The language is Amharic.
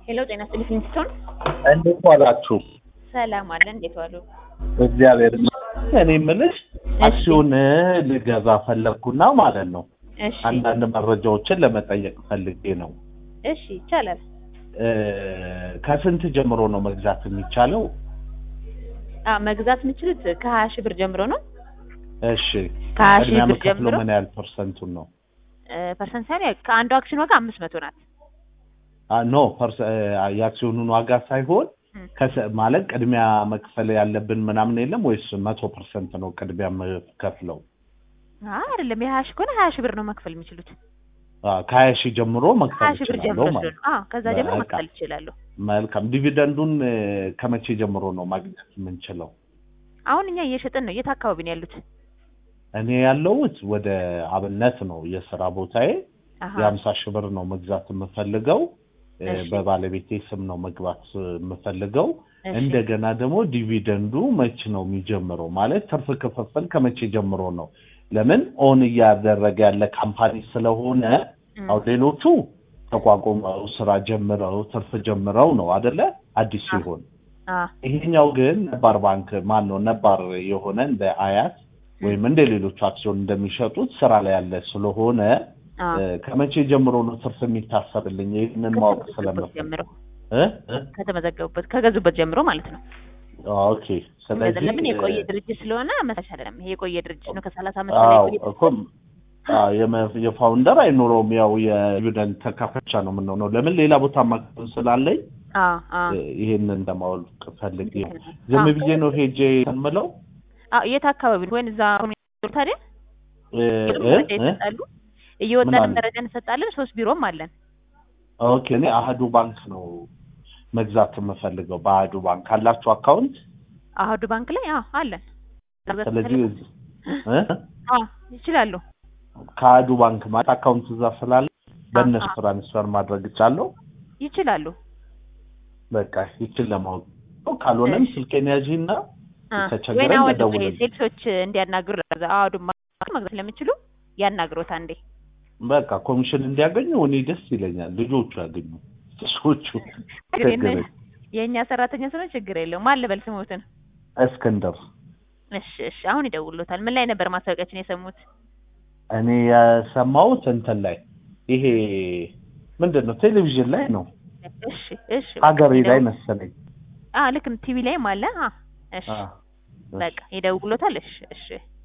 ሄሎ ጤና ይስጥልኝ ስትሆን እንዴት ዋላችሁ? ሰላም አለ። እንዴት ዋሉ? እግዚአብሔር ይመስገን። እኔ የምልሽ አክሲዮን ልገዛ ፈለግኩና ማለት ነው እሺ አንዳንድ መረጃዎችን ለመጠየቅ ፈልጌ ነው። እሺ ይቻላል። እ ከስንት ጀምሮ ነው መግዛት የሚቻለው? አ መግዛት የምችሉት ከሀያ ሺህ ብር ጀምሮ ነው። እሺ ከሀያ ሺህ ቅድሚያ ብር የምከፍለው ጀምሮ ምን ያህል ፐርሰንቱን ነው? እ ፐርሰንት ሳይሆን ያው ከአንዱ አክሲዮን ዋጋ አምስት መቶ ናት። አ ኖ ፐርሰ አ የአክሲዮኑን ዋጋ ሳይሆን እም። ከሰ- ማለት ቅድሚያ መክፈል ያለብን ምናምን የለም ወይስ መቶ ፐርሰንት ነው ቅድሚያ የምከፍለው? አይ አይደለም የሀያ ሺህ ከሆነ ሀያ ሺህ ብር ነው መክፈል የሚችሉት። አ ከሀያ ሺህ ጀምሮ ሀያ መክፈል ሺህ ብር እችላለሁ ጀምሮ ማለት ስለሆነ አዎ ከዛ ጀምሮ በቃ። መክፈል ይችላሉ። መልካም ዲቪደንዱን እ ከመቼ ጀምሮ ነው ማግኘት የምንችለው? አሁን እኛ እየሸጥን ነው። የት አካባቢ ነው ያሉት? እኔ ያለሁት ወደ አብነት ነው የስራ ቦታዬ። አሀ የሀምሳ ሺህ ብር ነው መግዛት የምፈልገው እ እሺ። በባለቤቴ ስም ነው መግባት የምፈልገው። እሺ። እንደገና ደግሞ ዲቪደንዱ መች ነው የሚጀምረው? ማለት ትርፍ ክፍፍል ከመቼ ጀምሮ ነው? ለምን ኦን እያደረገ ያለ ካምፓኒ ስለሆነ እም። አሁን ሌሎቹ ተቋቁመው ስራ ጀምረው ትርፍ ጀምረው ነው አደለ? አዲስ አ- ሲሆን አ ይሄኛው ግን ነባር ባንክ ማን ነው ነባር የሆነ እንደ አያት ወይም እንደ ሌሎቹ አክሲዮን እንደሚሸጡት ስራ ላይ ያለ ስለሆነ አ እ ከመቼ ጀምሮ ነው ትርፍ የሚታሰብልኝ? ይህንን ማወቅ ከተመዘገቡበት ስለምፈልግ ጀምሮ እ እ ከተመዘገቡበት ከገዙበት ጀምሮ ማለት ነው። ኦኬ። ስለዚህ ለምን የቆየ እ ድርጅት ስለሆነ መሳሽ አይደለም። ይሄ የቆየ ድርጅት ነው። ከሰላሳ ዓመት በላይ አዎ የቆየ እኮ አዎ፣ የመ- የፋውንደር አይኖረውም። ያው የዲቪደንድ ተካፋች ነው የምንሆነው። ለምን ሌላ ቦታ ማክሰብ ስላለኝ አ አ እ ይሄንን ለማወቅ ፈልጌ ልክ ነህ። ዝም አዎ። ብዬ ነው ሄጄ የምለው አ የት አካባቢ ነው? ወይን እዛ ኮሚኒቲ ታዲያ እ እ መረጃ እ ይሰጣሉ። እየወጣን አለ? መረጃ እንሰጣለን። ሶስት ቢሮም አለን። ኦኬ እኔ አህዱ ባንክ ነው መግዛት የምፈልገው። በአህዱ ባንክ አላችሁ አካውንት? አህዱ ባንክ ላይ አዎ አለን። መግዛት ስለዚህ ከፈለጉ- እ አዎ ይችላሉ። ከአህዱ ባንክ ማለት አካውንት እዛ ስላለ በእነሱ አ- ትራንስፈር ማድረግ እቻለሁ። ይችላሉ። በቃ ይችን ለማወቅ ነው። ካልሆነም እሺ። ስልኬን ያዢና አ ከተቸገረን ወይና ወደ እደውልልህ። ሴልሶች እንዲያናግሩ ለዛ አህዱ ባንክ መግዛት ስለሚችሉ ያናግሮት አንዴ። በቃ ኮሚሽን እንዲያገኙ እኔ ደስ ይለኛል። ልጆቹ ያገኙ ሰዎቹ ችግር ችግር የለም። የእኛ ሰራተኛ ስለሆነ ችግር የለውም። ማን ልበል ስሞትን? እስክንድር እሺ እሺ። አሁን ይደውሉታል። ምን ላይ ነበር ማስታወቂያችን የሰሙት? እኔ የሰማሁት እንትን ላይ ይሄ ምንድን ነው ቴሌቪዥን ላይ ነው እሺ እሺ። ሀገሬ ላይ ይደውሉ- መሰለኝ። አ ልክ ቲቪ ላይም አለ። አ እሺ አ፣ በቃ ይደውሉታል። እሺ እሺ